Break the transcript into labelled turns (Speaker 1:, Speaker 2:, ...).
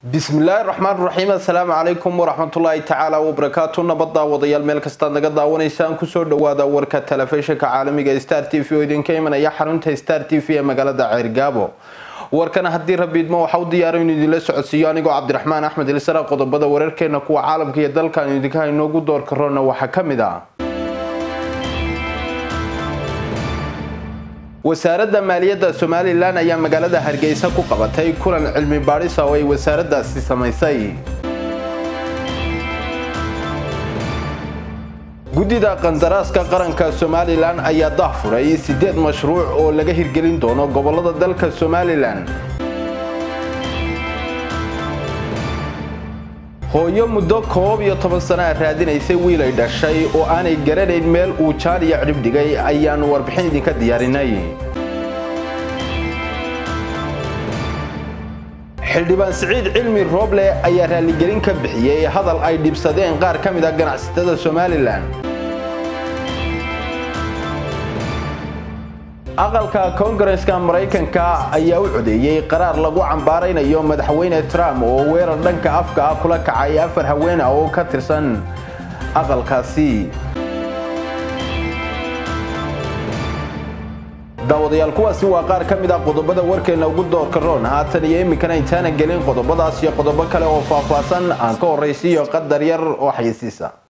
Speaker 1: bismillaahi raxmaan raxiim assalaamu calaykum waraxmatullaahi tacaala wabarakaatu nabadda wadayaal meel kastaad naga daawanaysaan kusoo dhawaada warka telefishinka caalamiga star t v oo idinka imanaya xarunta star t v ee magaalada ceergaabo warkana haddii rabiidmo waxa u diyaara inuu idinla socodsiiyo anigoo cabdiraxmaan axmed ilsara qodobada wararkeena kuwa caalamka iyo dalkan idinka haynoogu door karoona waxaa ka mid ah wasaaradda maaliyadda somalilan ayaa magaalada hargeysa ku qabatay kulan cilmi baadhisa oo ay wasaaraddaasi samaysay guddida qandaraaska qaranka somalilan ayaa dahfuray siddeed mashruuc oo laga hirgelin doono gobolada dalka somalilan hooyo muddo koob iyo toban sano a raadinaysay wiil ay dhashay oo aanay garanayn meel uu jaan iyo cidhib dhigay ayaanu warbixin idinka diyaarinay xildhibaan siciid cilmi rooble ayaa raaligelin ka bixiyey hadal ay dhibsadeen qaar ka mid a ganacsatada somalilan aqalka koongareska maraykanka ayaa u codeeyey qaraar lagu cambaaraynayo madaxweyne trump oo weerar dhanka afka ah kula kacay afar haween ah oo ka tirsan aqalkaasi daawadayaal kuwaasi waa qaar ka mid ah qodobada warkeena ugu doorka roon haatan iyo iminkana intaana gelin qodobadaas iyo qodobo kale oo faahfaahsan aan ka horraysiiyo qadar yar oo xayisiisa